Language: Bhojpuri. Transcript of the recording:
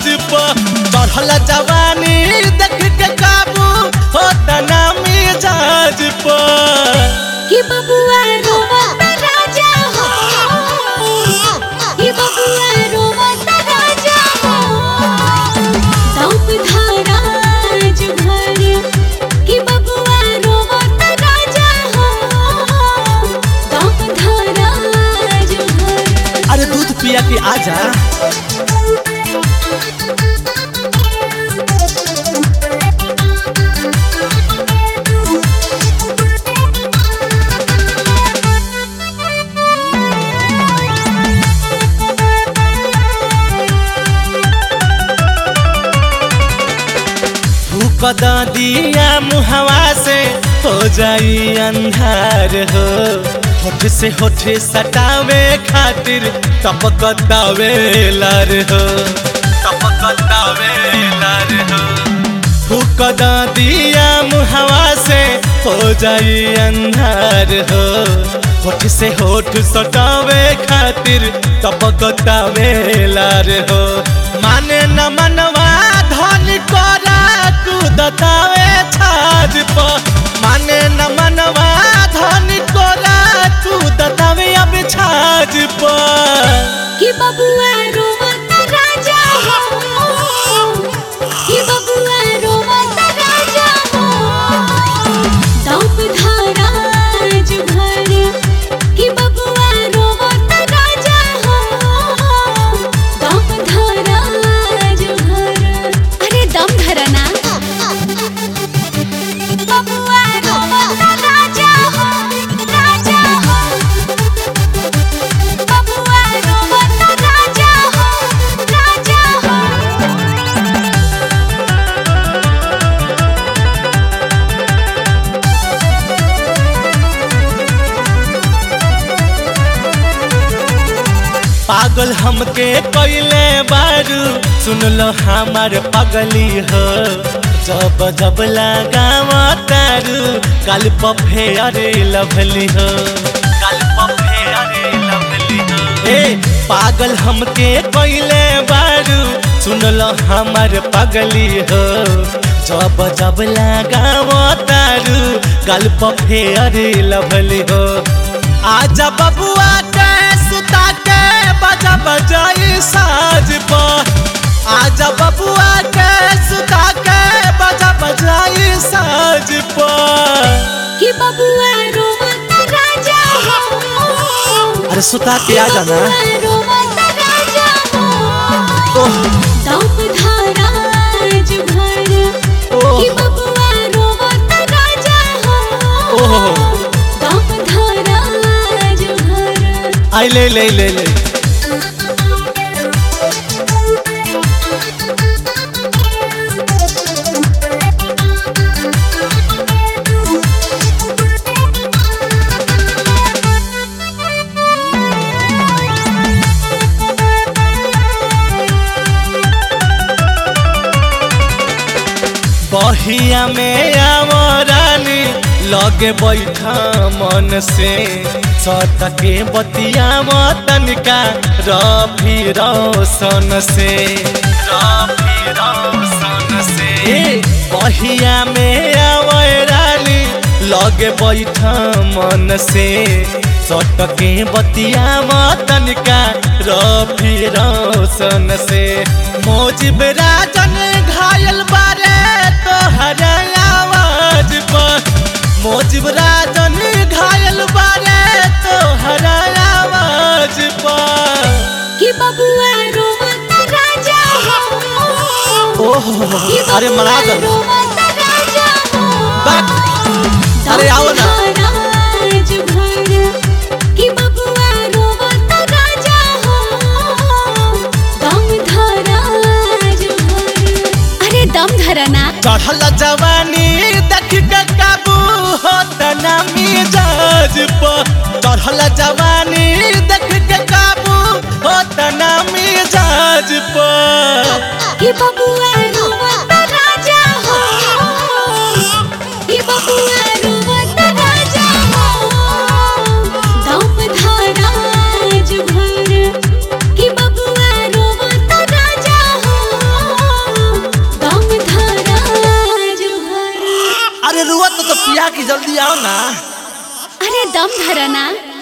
जहाज पर चढ़ल जवानी देख के काबू होता नामी जहाज पर कि बबुआ रोवत राजा हो कि बबुआ रोवत राजा हो दौप धाराज भर कि बबुआ रोवत राजा हो दौप धाराज भर अरे दूध पिया के आजा फूक द दिया मुहवा से हो जाई अंधार हो होठ से होठ सटावे खातिर टपक दावेलर हो टपक दावेलर हो फूक द दिया मुहवा से हो जाई अंधार हो होठ से होठ सटावे खातिर टपक दावेलर हो माने न मनवा धन करा कूदतावे छाज पर माने न मनवा धन करा कूदतावे अब छाज पर कि बबुआ रोवत राजा हो कि बबुआ रोवत राजा हो दौप धाराज भर कि बबुआ रोवत राजा हो दौप धाराज भर अरे दम धरना बबुआ रोवत राजा हो राजा हो बबुआ रोवत राजा हो राजा हो पागल हमके कैले बारू सुन लो हमार पगली हो जब जब लगाव तारू कल पफे अरे लभली हो कल पफे अरे लभली हो ए पागल हमके कैले बारू सुन लो हमार पगली हो जब जब लगाव तारू कल पफे अरे लभली हो आजा बबुआ के सुता के बजा बजाई साज पर आजा बबुआ के सुता के बजा बजाई साज पर कि बबुआ रोवत राजा हो अरे सुता के आ जाना बबुआ रोवत राजा हो ओह दौप धाराज भर ओह कि बबुआ रोवत राजा हो ओह दौप धाराज भर आई ले ले ले ले बहिया में आवरानी लगे बैठा मन से सतके बतिया तनिका रफी रोशन से रफी रोशन से ए, बहिया में आवरानी लगे बैठा मन से सटके बतिया तनिका रफी रोशन से मोजिब राजन घायल बारे तोहर आवाज पर मोजिब राजन घायल बारे तोहर आवाज पर कि बबुआ रोवत राजा हो ओह कि अरे मना बबुआ दो रोवत राजा हो बात अरे आओ ना राज भर कि बबुआ रोवत राजा हो दम धराज भर अरे दम धरना चढ़ल जवानी देख के काबू होता ना मिजाज पर चढ़ल जवानी देख के काबू होता ना मिजाज पर कि बबुआ रोवत राजा हो कि बबुआ रोवत राजा हो दम धराज भर कि बबुआ रोवत राजा हो तो पिया की जल्दी आओ ना अरे दम धरना